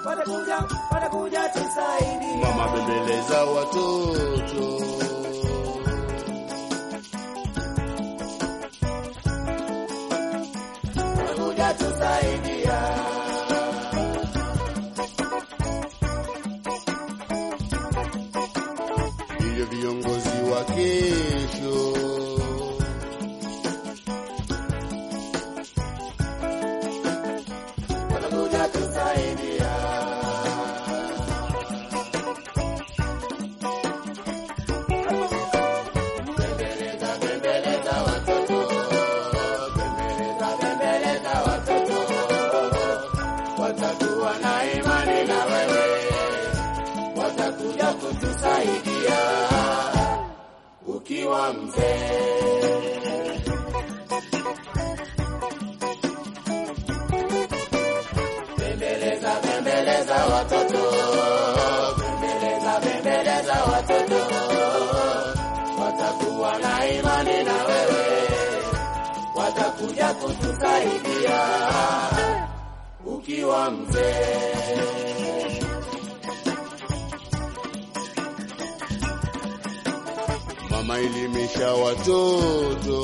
watakuja, watakuja tusaidia. Mama bembeleza watoto. watakuja tusaidia. Ndiyo viongozi wa kesho. watakuja tusaidia. Bembeleza, bembeleza watoto, bembeleza, bembeleza watoto, watakuwa na imani na wewe, watakuja kutusaidia ukiwa mzee. Bembeleza, bembeleza watoto, bembeleza, bembeleza watoto, watakuwa na imani na wewe, watakuja kutusaidia ukiwa mzee. Mama elimisha watoto.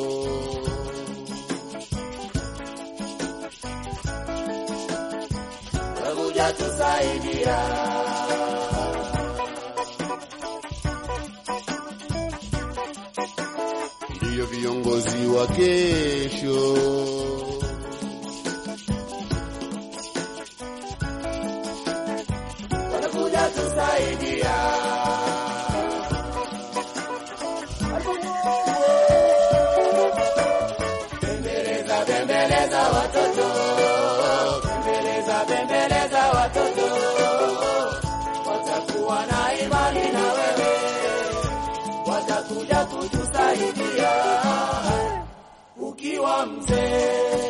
Watakuja tusaidia. Ndiyo viongozi wa kesho. watakuja tusaidia. Bembeleza, bembeleza watoto, bembeleza, bembeleza watoto, watakuwa na imani na wewe, watakuja kutusaidia ukiwa mzee.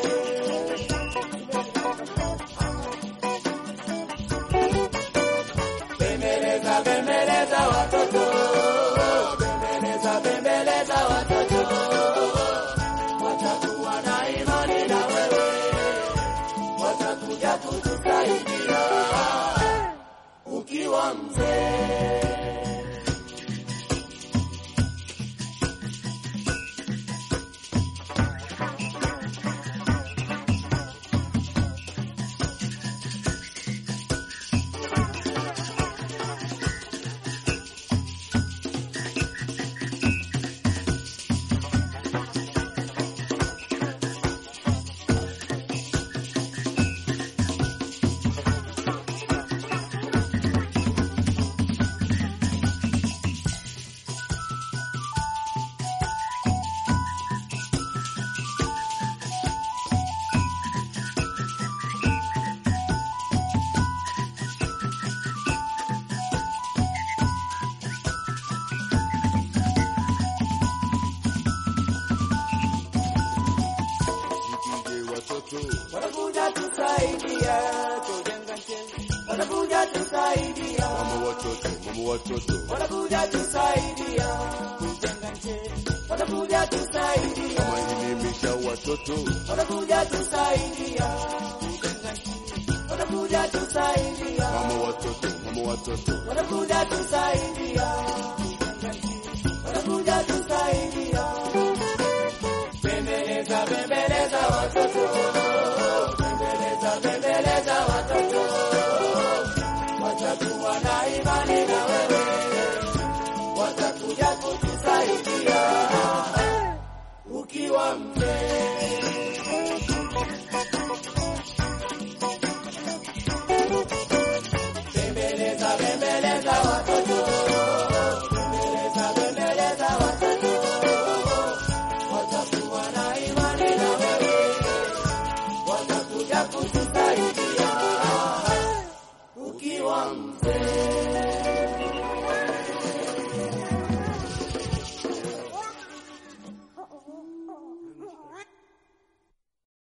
Bembeleza, bembeleza watoto, bembeleza, bembeleza watoto, watakuwa na imani na wewe, watakuja kutusaidia ukiwa mzee. Jipige watoto. Watakuja tusaidia kujenga nchi, watakuja tusaidia, Mama watoto, mama watoto. watakuja tusaidia kujenga nchi, watakuja tusaidia. Mama elimisha watoto. watakuja tusaidia kujenga nchi, watakuja tusaidia, Mama watoto, mama watoto. watakuja tusaidia kujenga nchi, watakuja tusaidia. Bembeleza, bembeleza watoto,